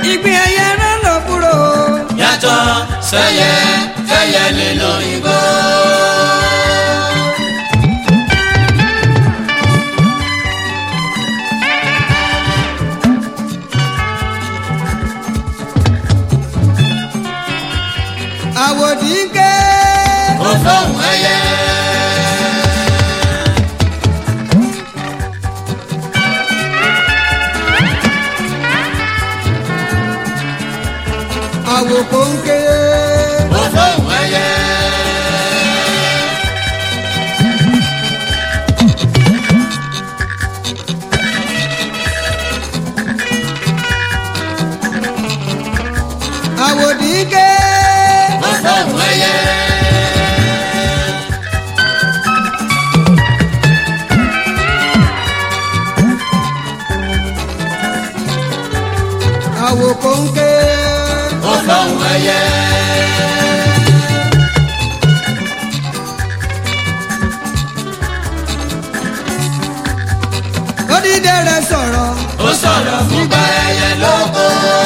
ìgbín ẹyẹ rán lọ kúrò. yàtọ̀ sẹ́yẹ fẹ́yẹ nínú igbó. àwòdì ń ké. ó fóun ẹyẹ. àwòkọ́ ń ké. ó fóun ẹyẹ. àwòdì ń ké. ó fóun ẹyẹ. àwòkọ́ ń ké. ó fóun ẹyẹ. odídẹrẹ́ sọ̀rọ̀. ó sọ̀rọ̀ fún bá ẹyẹ lóko.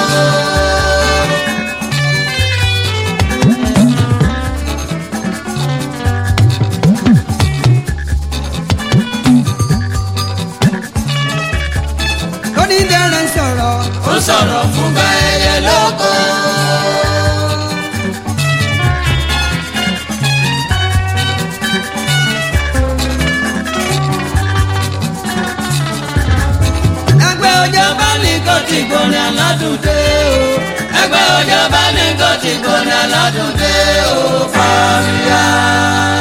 odídẹrẹ́ sọ̀rọ̀. ó sọ̀rọ̀ fún bá ẹyẹ lóko. ẹgbẹ́ ọjọ́ bá ní kó ti gbóni aládùn dé o. ẹgbẹ́ ọjọ́ bá ní kó ti gbóná lọ́dún dé o fàríyá.